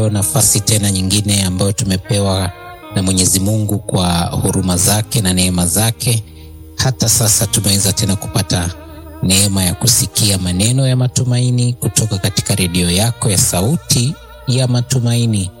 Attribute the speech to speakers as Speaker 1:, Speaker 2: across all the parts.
Speaker 1: nafasi tena nyingine ambayo tumepewa na Mwenyezi Mungu kwa huruma zake na neema zake. Hata sasa tumeweza tena kupata neema ya kusikia maneno ya matumaini kutoka katika redio yako ya Sauti ya Matumaini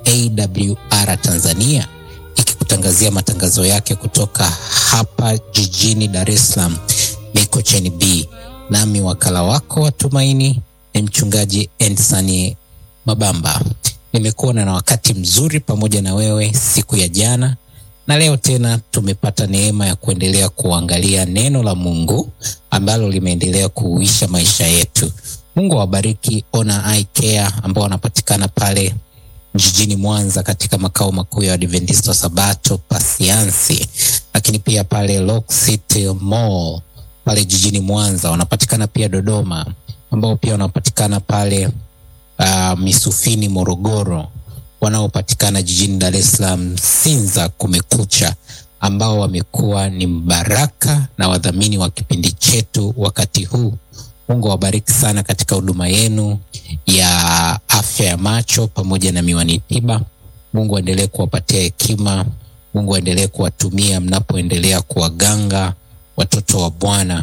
Speaker 1: AWR Tanzania, ikikutangazia matangazo yake kutoka hapa jijini Dar es Salaam, Mikocheni B. Nami wakala wako wa tumaini ni mchungaji Endsani Mabamba. Nimekuwa na wakati mzuri pamoja na wewe siku ya jana na leo tena tumepata neema ya kuendelea kuangalia neno la Mungu ambalo limeendelea kuuisha maisha yetu. Mungu awabariki Ona Eye Care ambao wanapatikana pale jijini Mwanza katika makao makuu ya Adventista Sabato Pasiansi, lakini pia pale Lock City Mall pale jijini Mwanza, wanapatikana pia Dodoma ambao pia wanapatikana pale uh, Misufini Morogoro, wanaopatikana jijini Dar es Salaam Sinza Kumekucha, ambao wamekuwa ni mbaraka na wadhamini wa kipindi chetu wakati huu. Mungu awabariki sana katika huduma yenu ya afya ya macho pamoja na miwani tiba. Mungu aendelee kuwapatia hekima. Mungu aendelee kuwatumia mnapoendelea kuwaganga watoto wa Bwana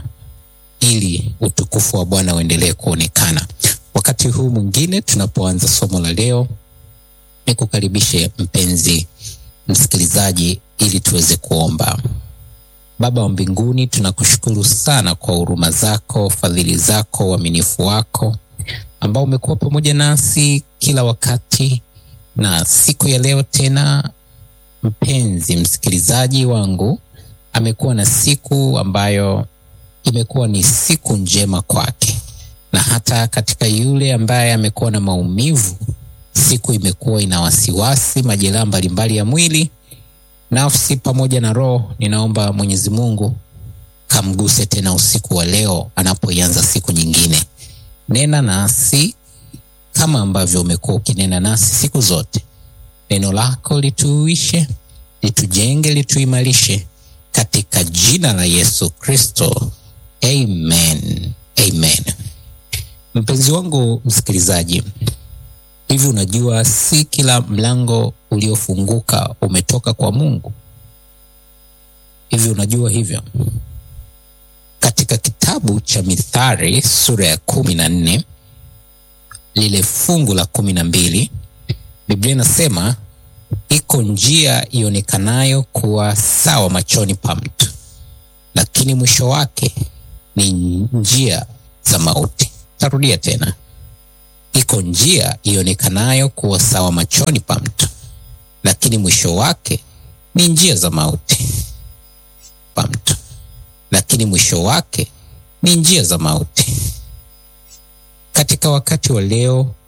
Speaker 1: ili utukufu wa Bwana uendelee kuonekana. Wakati huu mwingine tunapoanza somo la leo, nikukaribishe mpenzi msikilizaji, ili tuweze kuomba. Baba wa mbinguni, tunakushukuru sana kwa huruma zako, fadhili zako, uaminifu wako ambao umekuwa pamoja nasi kila wakati, na siku ya leo tena, mpenzi msikilizaji wangu amekuwa na siku ambayo imekuwa ni siku njema kwake, na hata katika yule ambaye amekuwa na maumivu, siku imekuwa ina wasiwasi, majeraha mbalimbali ya mwili, nafsi pamoja na roho. Ninaomba Mwenyezi Mungu kamguse tena usiku wa leo anapoianza siku nyingine. Nena nasi kama ambavyo umekuwa ukinena nasi siku zote. Neno lako lituuishe, litujenge, lituimarishe katika jina la Yesu Kristo. Amen. Amen. Mpenzi wangu msikilizaji, hivi unajua si kila mlango uliofunguka umetoka kwa Mungu? Hivi unajua hivyo? Katika kitabu cha Mithali sura ya kumi na nne lile fungu la kumi na mbili Biblia inasema iko njia ionekanayo kuwa sawa machoni pa mtu, lakini mwisho wake ni njia za mauti. Tarudia tena, iko njia ionekanayo kuwa sawa machoni pa mtu, lakini mwisho wake ni njia za mauti. Pa mtu, lakini mwisho wake ni njia za mauti. Katika wakati wa leo